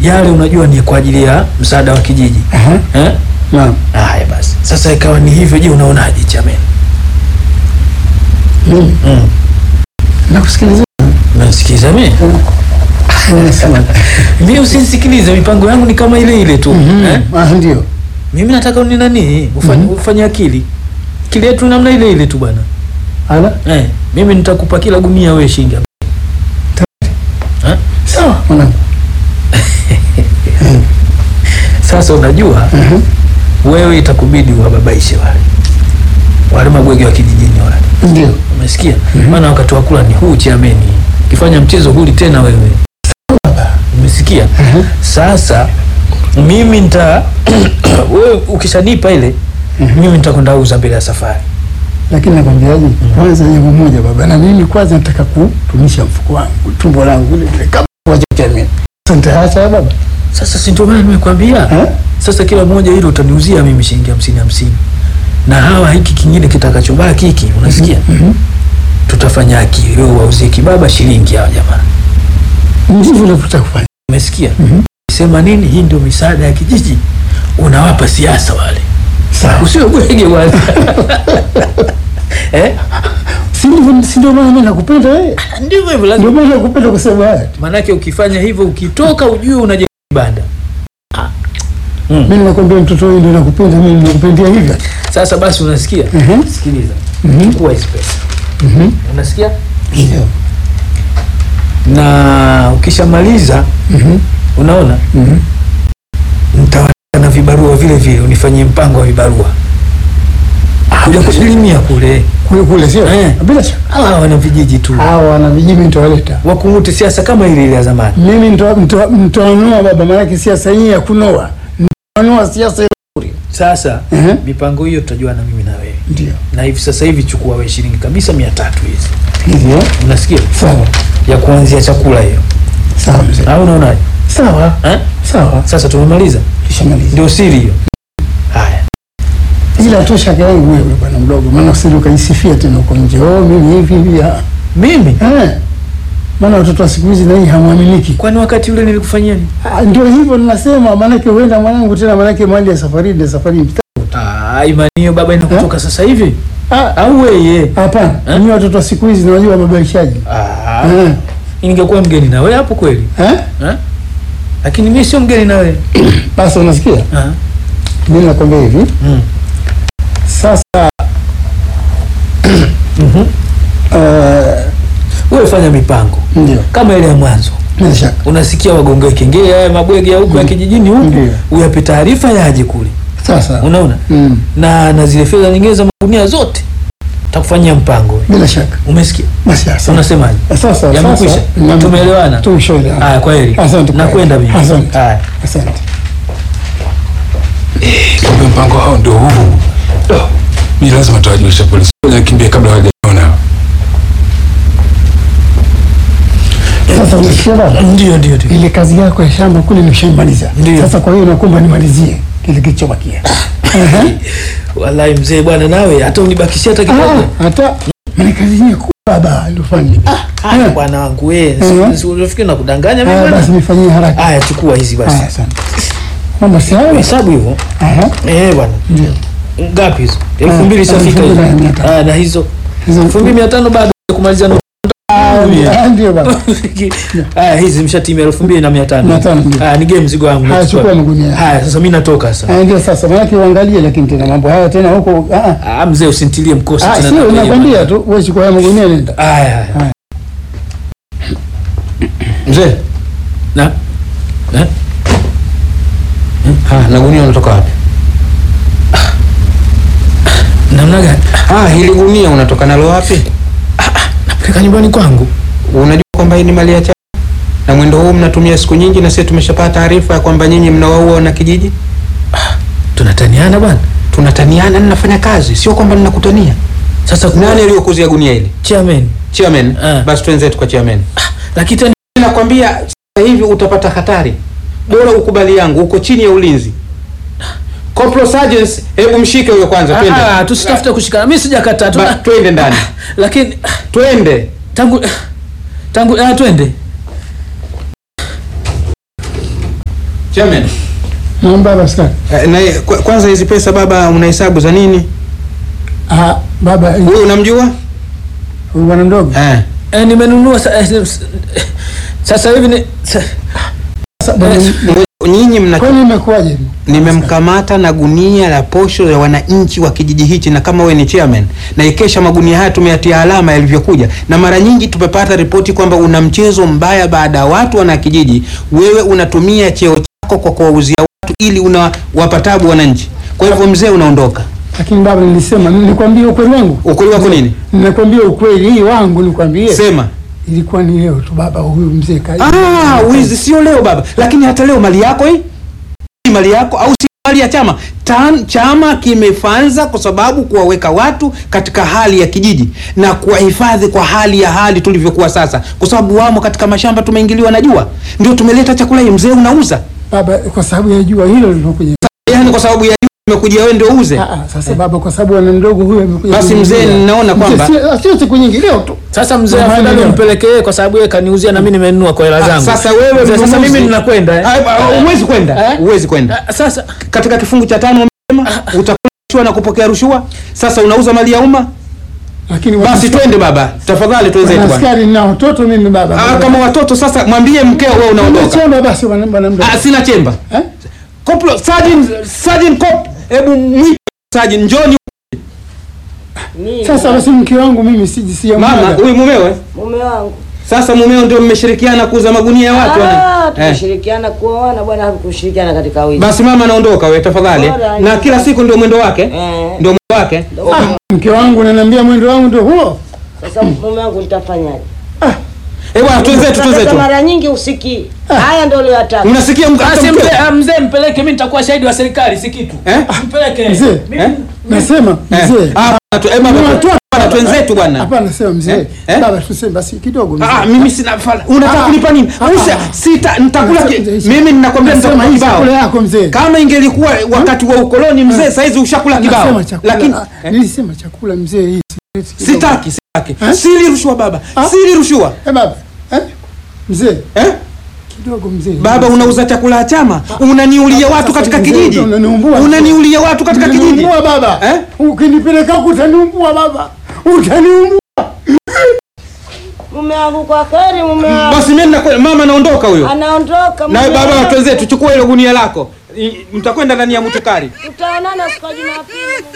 yale unajua ni kwa ajili ya msaada wa kijiji Aha. eh? Naam. Haya basi, sasa ikawa ni hivyo. Je, unaonaje Chamen? Mimi Mm. nakusikiliza. Unasikiza mimi? Unasema. Mimi usinisikilize, mipango yangu ni kama ile ile tu eh? Ah, ndio. Mimi nataka ni nani ufanye ufanye akili akili yetu namna ile ile tu bwana Ala. eh, mimi nitakupa kila gunia wewe shilingi eh? Sawa mwanangu. Sasa unajua Mhm. wewe itakubidi uwababaishe wale wale mabwege wa kijijini wale, Ndio. umesikia? Maana wakati wa kula ni huu Chiameni, ukifanya mchezo huli tena wewe, umesikia? Mhm. Sasa mimi nita wewe ukishanipa ile mimi nitakwenda uza mbele ya safari. Lakini nakwambiaje? Kwanza jambo moja baba, na mimi kwanza nataka kutumisha mfuko wangu, tumbo langu ile ile kama kwa jamii. Sasa nitaacha baba. Sasa si ndio maana nimekwambia Eh? sasa kila moja hilo utaniuzia mimi shilingi hamsini hamsini na hawa hiki kingine kitakachobaki hiki unasikia tutafanya akili wewe wauzie kibaba shilingi hawa jamaa Ndivyo navyotaka kufanya. umesikia sema nini hii ndio misaada ya kijiji unawapa siasa wale Sawa. usiwe bwege wale eh? Si ndivyo si ndio maana mimi nakupenda wewe. ndivyo hivyo Ndio lazima maana nakupenda kusema haya. manake ukifanya hivyo ukitoka ujue unajenga kibanda mm. Mimi nakwambia mtoto wewe ndio nakupenda mimi nakupendia hivyo. sasa basi unasikia Mhm. sikiliza Mhm. chukua hizi pesa Mhm. unasikia Ndio. na ukishamaliza Mhm. unaona Mhm. nitawataka na vibarua vile vile unifanyie mpango wa vibarua kuja kujilimia kule Kule kule sio? Eh. Bila shaka. hawa wana vijiji tu Hawa wana vijiji nitawaleta. wakungute siasa kama ile ile ya zamani Mimi nito- nito- nitanoa baba, maanake siasa hii ya kunoa. Nitanoa siasa ile. sasa Ehe. mipango hiyo tutajua na mimi na wewe Ndio. na hivi sasa hivi chukua we shilingi kabisa mia tatu hizi Ndio. unasikia Sawa. ya kuanzia chakula hiyo Sawa mzee. au unaonaje Sawa. eh? Sawa. sasa tumemaliza Tushamaliza. ndio siri hiyo haya Ila tu shaka yangu wewe bwana mdogo, maana usije ukajisifia tena uko nje. Oh, mimi hivi hivi. ah. mimi Eh. Maana watoto wa siku hizi na hii hamwaminiki. kwani wakati ule nilikufanyia nini Ah, Ndio hivyo ninasema, maanake huenda mwanangu tena, maanake mali ya safari ni safari. Ah, imani hiyo baba inakutoka sasa hivi Ah, au weye hapana. Eh? Ni watoto wa siku hizi nawajua wababaishaji. Ah, Eh. ningekuwa mgeni na wewe hapo kweli Eh? eh? lakini mimi sio mgeni na wewe Basi unasikia? Ah, Mimi nakwambia hivi. mm. Sasa Mhm. eh, wewe fanya mipango ndio. kama ile ya mwanzo Bila shaka. unasikia wagonge kengele haya mabwege ya huku ya kijijini huku Ndio. uyape taarifa yaje kule Sasa. unaona Mm. na na zile fedha nyingine za magunia zote takufanyia mpango wewe. Bila shaka. umesikia Basi asante. unasemaje Sasa Yamekwisha? sasa Tumeelewana? Tumeshaelewana. haya kwa heri Asante kwa nakwenda heri. mimi Asante. haya Asante. Kumbe mpango hao ndio huu. Do, Ni lazima tuwajulishe polisi. Ngoja nikimbie kabla hawajaona. Sasa unasikia baba? ndio ndio ndio Ile kazi yako ya shamba kule nimeshaimaliza. Ndio. Sasa kwa hiyo nakuomba nimalizie kile kilichobakia. Ehe. wallahi mzee bwana nawe hata unibakishia hata kidogo Ah, hata maana kazi yenyewe kubwa baba ndio fanye. haya bwana wangu wewe Mhm. si unafikiri nakudanganya mimi Ah, basi bwana nifanyie haraka. haya chukua hizi Ah, basi asante. Mama si hayo? hesabu hivyo Aha. eh bwana Ndio. ngapi hizo elfu mbili Ah, ishafika elfu mbili na mia hizo tano. Ah, na hizo Hizo- elfu mbili mia tano bado ya kumaliza na Ah, ndio. Ah, ndio baba. haya hizi mshatimia elfu mbili na mia tano Mia tano, ndio. haya nigee mzigo wangu Haya, nachukua. chukua magunia. haya sasa mi natoka sasa Ah, ndio sasa maana uangalie lakini tena mambo haya tena huko ah ah. ah mzee usintilie mkosi Ah, tena sio na kwenye nakwambia bwana. tu wewe chukua haya magunia nenda. haya haya Haya. Mzee, na eh? ah, na gunia unatoka wapi? namna gani Ah, hili gunia unatoka nalo wapi? napeleka nyumbani kwangu Unajua kwamba hii ni mali ya chama na mwendo huu mnatumia siku nyingi, na sisi tumeshapata taarifa ya kwamba nyinyi mnawaua wana kijiji. tunataniana bwana Tunataniana, ninafanya kazi, sio kwamba ninakutania. sasa Nani aliyokuzia gunia hili? chairman Chairman. Ah. Basi twenzetu kwa chairman. lakini tena Nakwambia sasa hivi utapata hatari, bora ukubali yangu, uko chini ya ulinzi. Corporal Sergeant, hebu mshike huyo kwanza, twende. ah, tusitafute kushikana mimi sijakataa Ba- tuna twende ndani, lakini twende. tangu tangu ah, twende Chairman, Naam baba askari. eh, na kwa- kwanza hizi pesa baba unahesabu za nini? Ah, baba Wewe unamjua? huyu bwana mdogo. Eh. Eh, nimenunua sa, eh, s- sasa hivi ni sa, Sasa bwana, Ngoja, Nyinyi mna Kwani imekuwaje? nimemkamata na gunia la posho ya wananchi wa kijiji hichi, na kama wewe ni chairman, na ikesha magunia haya tumeyatia alama yalivyokuja, na mara nyingi tumepata ripoti kwamba una mchezo mbaya baada ya watu wana kijiji, wewe unatumia cheo chako kwa kuwauzia watu ili unawapa tabu wananchi. Kwa hivyo mzee, unaondoka. Lakini baba, nilisema nikwambie ukweli wangu. Ukweli wako nini? Ninakwambia ukweli hii wangu nikwambie. Sema. Ilikuwa ni leo tu baba, huyu mzee kai. Ah, wizi sio leo baba, lakini hata leo mali yako hii Hii mali yako au si mali ya chama Tan, chama kimefanza kwa sababu kuwaweka watu katika hali ya kijiji na kuwahifadhi kwa hali ya hali tulivyokuwa sasa, kwa sababu wamo katika mashamba, tumeingiliwa na jua, ndio tumeleta chakula hii. Mzee unauza Baba, kwa sababu ya jua hilo lilokuja. yani, kwa sababu ya jua imekuja wewe ndio uuze. Ah, ah, sasa baba, kwa sababu ana mdogo huyu amekuja. Basi mzee, kuniuzia. ninaona kwamba- Mzee, si- sio siku nyingi leo tu. sasa mzee Jamani, afadhali leo. umpeleke yeye kwa sababu yeye kaniuzia na mimi nimenunua kwa hela Ah, zangu. sasa wewe Mzee, sasa mnunuzi- mimi ninakwenda eh. Ah, ah, Huwezi kwenda, Eh? huwezi kwenda Ah, Sasa katika kifungu cha tano wamesema utakula na kupokea rushwa. Sasa unauza mali ya umma. Lakini Basi twende baba, tafadhali twenzetu Bwana bwana. askari na watoto mimi baba. Ah, kama watoto sasa, mwambie mkeo wewe unaondoka. Chemba basi bwana bwana mdogo. Ah, sina chemba. Eh? Koplo, Sergeant, Sergeant Cop, hebu mwite Sergeant, njoni Sasa basi mke wangu mimi siji si mama, huyu mumewe. mume wangu Sasa mumeo ndio mmeshirikiana kuuza magunia ya watu Ah, wana. Eh. tumeshirikiana kuoana bwana, hakushirikiana katika wizi. Basi mama naondoka wewe tafadhali. Bora, Na kila siku ndio mwendo wake. Eh. Ndio mwendo wake. mke wangu ananiambia mwendo wangu ndio huo. Sasa mume wangu nitafanyaje? Eh bwana, twenzetu Sasa twenzetu. mara nyingi usikii haya, ndio uliyotaka. Unasikia mka- hata basi mkeo? mzee, ah, mzee mpeleke, mimi nitakuwa shahidi wa serikali, si kitu. Eh? Mpeleke. Mzee, Mimi- Eh? Nasema Eh. mzee. Ah, tu- eh, baba, Ni watoto. bwana, twenzetu bwana. Hapana, sema mzee. Eh? Eh? Baba tuseme basi kidogo mzee. Ah, mimi sina fala. Unataka Ah. kunipa nini? Ah. Usa, sita nitakula ki- Mzee, mimi ninakwambia Nasema nitakula hii kibao. chakula yako mzee. Kama ingelikuwa wakati wa ukoloni mzee, saizi ushakula kibao. Nasema chakula. Lakini ah, nilisema chakula mzee hii. sigareti kidogo. sitaki, sitaki. Eh? Sili rushwa baba. Ah. Sili rushwa. Eh baba. Eh? Mzee, Eh? kidogo mzee. Baba unauza chakula ya chama, unaniulia watu Sasa katika mzee, kijiji. unaniumbua. Unaniulia watu katika kijiji. Utaniumbua baba. Eh? Ukinipeleka huko utaniumbua baba. Utaniumbua. Mume wangu kwa kheri, mume wangu Basi mimi ninakwenda, mama naondoka huyo. anaondoka. Na mume baba wangu. twenzetu, chukua hilo gunia lako. I- Mtakwenda ndani ya mutukari. Tutaonana siku ya Jumapili.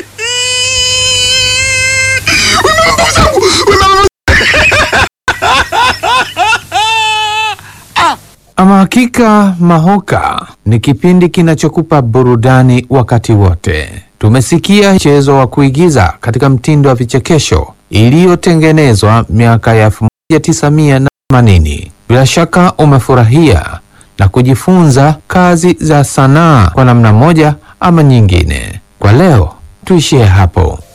Ama hakika Mahoka ni kipindi kinachokupa burudani wakati wote. Tumesikia mchezo wa kuigiza katika mtindo wa vichekesho iliyotengenezwa miaka ya 1980. Bila shaka umefurahia na kujifunza kazi za sanaa kwa namna moja ama nyingine. Kwa leo tuishie hapo.